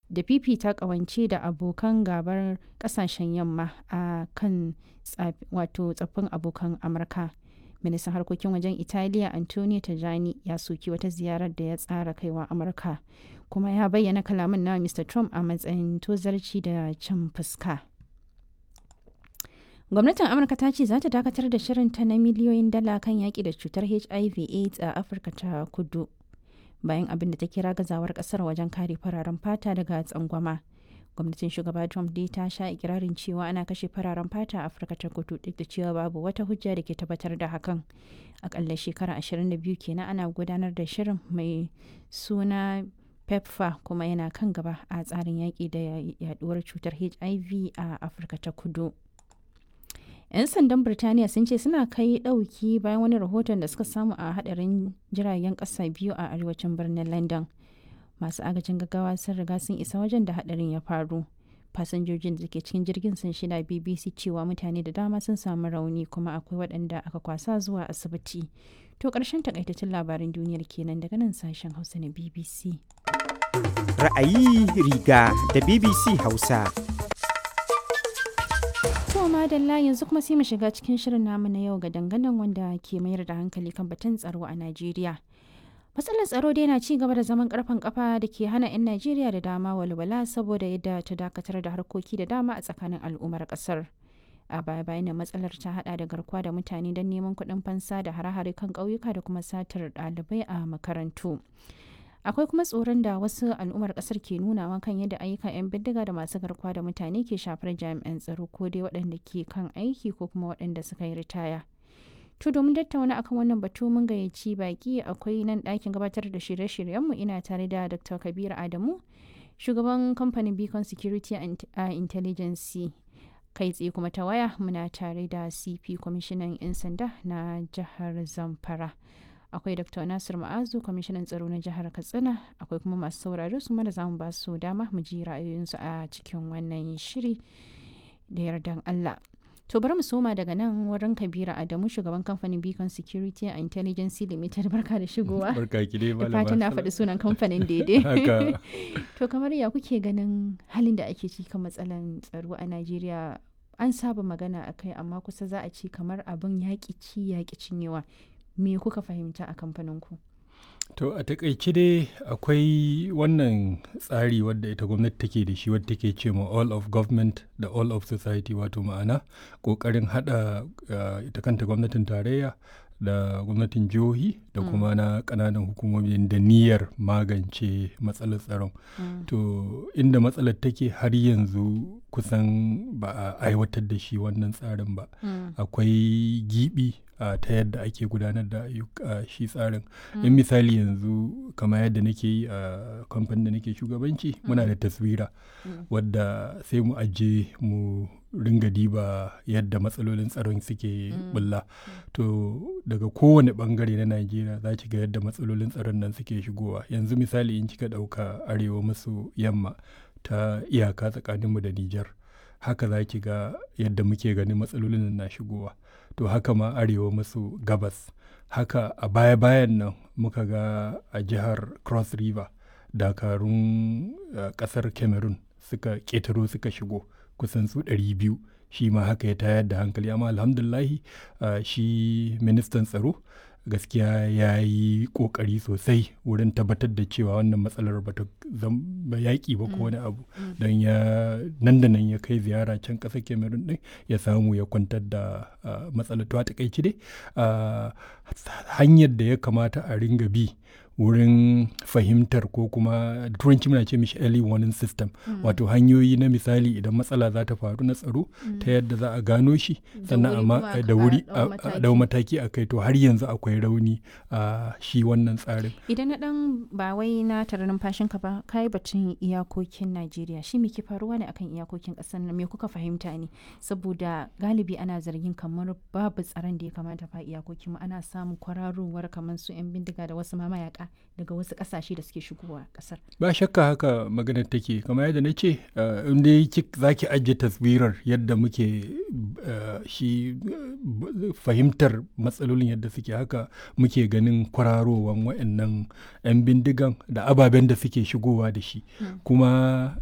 da fifita kawance da abokan gabar kasashen yamma a kan wato tsaffin abokan amurka ministan harkokin wajen italiya antonio tajani ya soki wata ziyarar da ya tsara kaiwa amurka kuma ya bayyana kalaman na mr trump a matsayin tozarci da cin fuska gwamnatin amurka ta ce za ta dakatar da shirinta na miliyoyin dala kan yaƙi da cutar hiv aids a afirka ta kudu bayan abin da ta kira gazawar kasar wajen kare fararen fata daga tsangwama gwamnatin shugaba trump dai ta sha ikirarin cewa ana kashe fararen fata a afirka ta kudu duk da cewa babu wata hujja da ke tabbatar da hakan akalla shekara 22 kenan ana gudanar da shirin mai suna pepfa kuma yana kan gaba a tsarin yaƙi da yaduwar cutar hiv a afirka ta kudu 'yan sandan birtaniya sun ce suna kai ɗauki bayan wani rahoton da suka samu a hadarin jiragen ƙasa biyu a arewacin birnin london masu agajin gaggawa sun riga sun isa wajen da hadarin ya faru fasinjojin da ke cikin jirgin sun shida bbc cewa mutane da dama sun samu rauni kuma akwai waɗanda aka kwasa zuwa asibiti to ƙarshen takaitaccen labarin duniyar kenan daga nan sashen hausa na bbc ra'ayi riga da bbc hausa To madalla yanzu kuma sai mu shiga cikin shirin namu na yau ga dangadan wanda ke mayar da hankali kan batun tsaro a Najeriya. Matsalar tsaro dai na ci gaba da zaman karfan kafa da ke hana 'yan Najeriya da dama walwala saboda yadda ta dakatar da harkoki da dama a tsakanin al'ummar kasar. A baya bayan matsalar ta hada da garkuwa da mutane don neman kuɗin fansa da hare-hare kan ƙauyuka da kuma satar ɗalibai a makarantu. akwai kuma tsoron da wasu al'ummar kasar ke nunawa kan yadda ayyukan 'yan bindiga da masu garkuwa da mutane ke shafar jami'an tsaro ko dai waɗanda ke kan aiki ko kuma waɗanda suka yi ritaya to domin tattauna akan wannan batu mun gayyaci baki akwai nan ɗakin gabatar da shirye-shiryenmu ina tare da dr kabir adamu shugaban kamfanin beacon security and intelligence kai tsaye kuma ta waya muna tare da cp kwamishinan 'yan sanda na jihar zamfara akwai dr nasir ma'azu kwamishinan tsaro na jihar katsina akwai kuma masu saurare su mara zamu ba su dama mu ji ra'ayoyinsu a cikin wannan shiri da yardan allah to bari mu soma daga nan wurin kabira adamu shugaban kamfanin beacon security and intelligence limited barka da shigowa barka ki dai malama fatan na faɗi sunan kamfanin daidai to kamar ya kuke ganin halin da ake ciki kan matsalan tsaro a najeriya an saba magana akai amma kusa za a ce kamar abin yaƙi ci yaƙi cinyewa me kuka fahimta a kamfaninku? To a takaice dai akwai wannan tsari wadda ita gwamnati take da shi wadda take ce ma all of government da all of society wato ma'ana ƙoƙarin haɗa uh, ita kanta gwamnatin tarayya da gwamnatin jihohi da kuma na ƙananan hukumomi da niyyar magance matsalar tsaron. Mm. To inda matsalar take har yanzu kusan ba a aiwatar da shi wannan tsarin ba. Mm. Akwai gibi uh, ta yadda ake gudanar da uh, shi tsarin in misali yanzu kama yadda nake yi a kamfanin da nake shugabanci muna da taswira wadda sai mu aje mu ringa diba yadda matsalolin tsaron suke bulla to daga kowane bangare na najeriya za ki ga yadda matsalolin tsaron nan suke shigowa yanzu misali in kika ɗauka arewa maso yamma ta iyaka tsakaninmu da nijar haka za ki ga yadda muke ganin matsalolin na shigowa to haka ma arewa maso gabas haka a baya-bayan nan muka ga a jihar cross river dakarun uh, kasar cameroon suka ƙetaro suka shigo kusan su 200 shi ma haka ya tayar da hankali amma alhamdulahi uh, shi ministan tsaro gaskiya ya yi kokari sosai wurin tabbatar da cewa wannan matsalar ba ta zama yaƙi ba ko wani abu don ya nan da nan ya kai ziyara can ƙasar cameroon din ya samu ya kwantar da matsalar to a takaici dai hanyar da ya kamata a ringa bi wurin fahimtar ko kuma da turanci muna ce mishi early warning system wato hanyoyi na misali idan matsala za ta faru na tsaro ta yadda za a gano shi sannan amma da wuri a dau mataki a kai to har yanzu akwai rauni a shi wannan tsarin idan na dan ba wai na tare numfashin ka ba kai batun iyakokin Najeriya shi me ke faruwa ne akan iyakokin kasar nan me kuka fahimta ne saboda galibi ana zargin kamar babu tsaron da ya kamata fa iyakokin mu ana samun kwararowar kamar su yan bindiga da wasu mamayaka daga wasu kasashe da suke shigowa kasar. Ba shakka haka maganar take kamar yadda na ce in dai za ki ajiye taswirar yadda muke shi fahimtar matsalolin yadda suke haka muke ganin kwararowan waɗannan 'yan bindigan da ababen da suke shigowa da shi kuma